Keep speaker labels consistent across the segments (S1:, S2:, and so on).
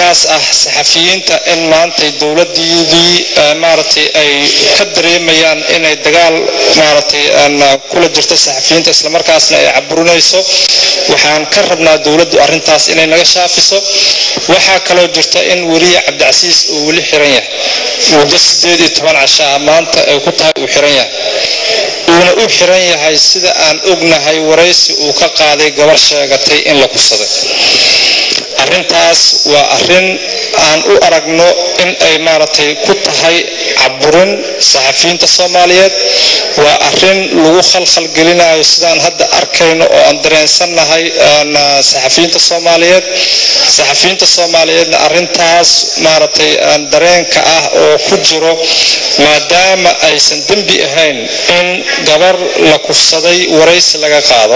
S1: dareenkaas ah saxafiyiinta in maantay dowladdiidii maaragtay ay ka dareemayaan inay dagaal maaragtay kula jirto saxafiyiinta islamarkaasna ay caburinayso waxaan ka rabnaa dowladdu arrintaas inay naga shaafiso waxaa kaloo jirta in weliya cabdicasiis uu weli xiran yahay muddo sideed iyo toban cashaa maanta ay ku tahay uu xiran yahay uuna u xiran yahay sida aan ognahay waraysi uu ka qaaday gabar sheegatay in la kusaday arrintaas waa arrin aan u aragno in ay maaragtay ku tahay caburin saxafiyiinta soomaaliyeed waa arrin lagu khalkhalgelinayo sidaan hadda arkayno oo aan dareensannahay saxafiyiinta soomaaliyeed saxafiyiinta soomaaliyeedna arrintaas maaragtay dareenka ah oo ku jiro maadaama aysan dembi ahayn in gabar la kufsaday waraysi laga qaado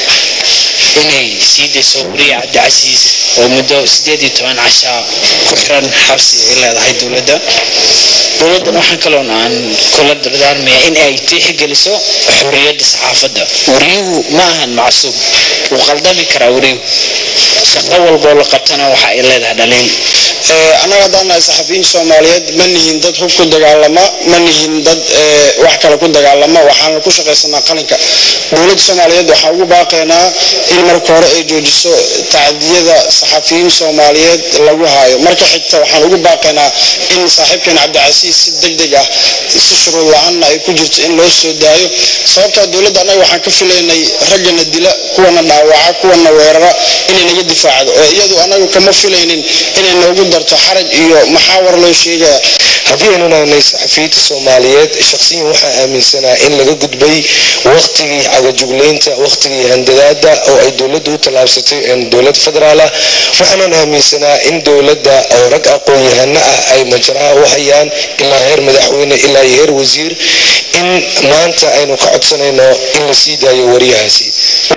S2: inay sii dayso wariya cabdicasiis oo muddo sideed iyo toban cashaa ku xiran xabsi ay leedahay dowladda dowladdan waxaan kaloon aan kula dardaarmaya in ay tiixgeliso xorriyadda saxaafadda wariyuhu ma ahan macsuub wuu qaldami karaa wariyuhu shaqo walboo la qabtana waxa ay leedahay dhaliin
S3: annaga haddaan nahay saxafiyiin soomaaliyeed ma nihin dad hub ku dagaalama ma nihin dad wax kale ku dagaalama waxaana ku shaqaysanaa qalinka dowladda soomaaliyeed waxaan ugu baaqaynaa in marka hore ay joojiso tacdiyada saxafiyiin soomaaliyeed lagu haayo marka xigta waxaan ugu baaqaynaa in saaxiibkeen cabdicasiis si deg deg ah si shuruud la-aanna ay ku jirto in loo soo daayo sababtaa dowladda annaga waxaan ka filaynay raggana dila kuwana dhaawaca kuwana weerara inay naga difaacdo oo iyadu annagu kama filaynin inay noogu darto xaraj iyo maxaawar loo sheegaya
S4: haddii aynu nahnay saxafiyiinta soomaaliyeed shaqsiyan waxaa aaminsanaa in laga gudbay wakhtigii cagajuglaynta wakhtigii handadaada oo ay dowladda u tallaabsatay dowlad federaal ah waxaanan aaminsanaa in dowladda oo rag aqoon-yahano ah ay majraha u hayaan ilaa heer madaxweyne ilaa iyo heer wasiir in maanta aynu ka codsanayno in la sii daayo wariyahaasi